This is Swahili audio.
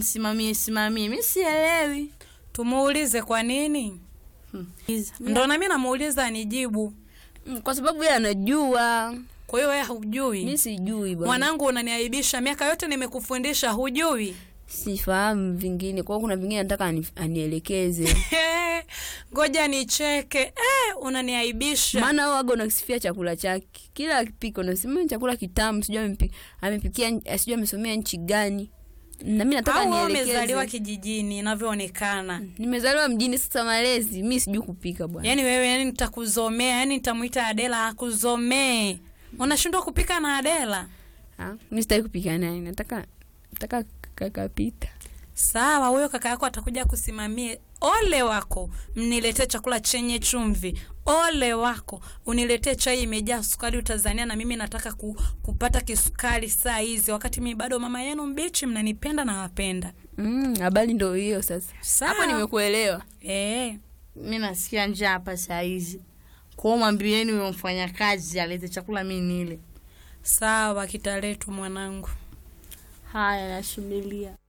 simamie simamie, mi sielewi. Tumuulize kwa nini? Ndo nami namuuliza anijibu. Mm, Kwa sababu yeye anajua, Kwa hiyo wewe hujui? mi sijui bwana, Mwanangu, unaniaibisha. Miaka yote nimekufundisha, hujui? sifahamu vingine. Kwa hiyo kuna vingine nataka ani, anielekeze, Ngoja nicheke. Eh, unaniaibisha. maana wewe waga unakisifia chakula chake kila akipika, unasema "Ni chakula kitamu, sijui amepi- amepikia, eh, sijui amesomea nchi gani, na mi nataka Au wewe umezaliwa nielekeze. kijijini inavyoonekana. Nimezaliwa mjini, sasa malezi mi sijui kupika bwana. Yaani wewe, yani nitakuzomea, yani nitamuita Adela akuzomee. Unashindwa kupika na Adela? Ah, mi sitaki kupika naye, nataka nataka kakapita. Sawa, huyo kaka yako atakuja kusimamia. Ole wako mniletee chakula chenye chumvi. Ole wako uniletee chai imejaa sukari, utazania na mimi nataka ku, kupata kisukari saa hizi, wakati mimi bado mama yenu mbichi. Mnanipenda na wapenda. Mm, habari ndo hiyo sasa. Sawa. Hapo nimekuelewa. Eh, mi nasikia njaa hapa saa hizi kwao, mwambieni huyo mfanyakazi alete chakula mi nile. sawa, kitaletwa mwanangu. Haya, nasubiria.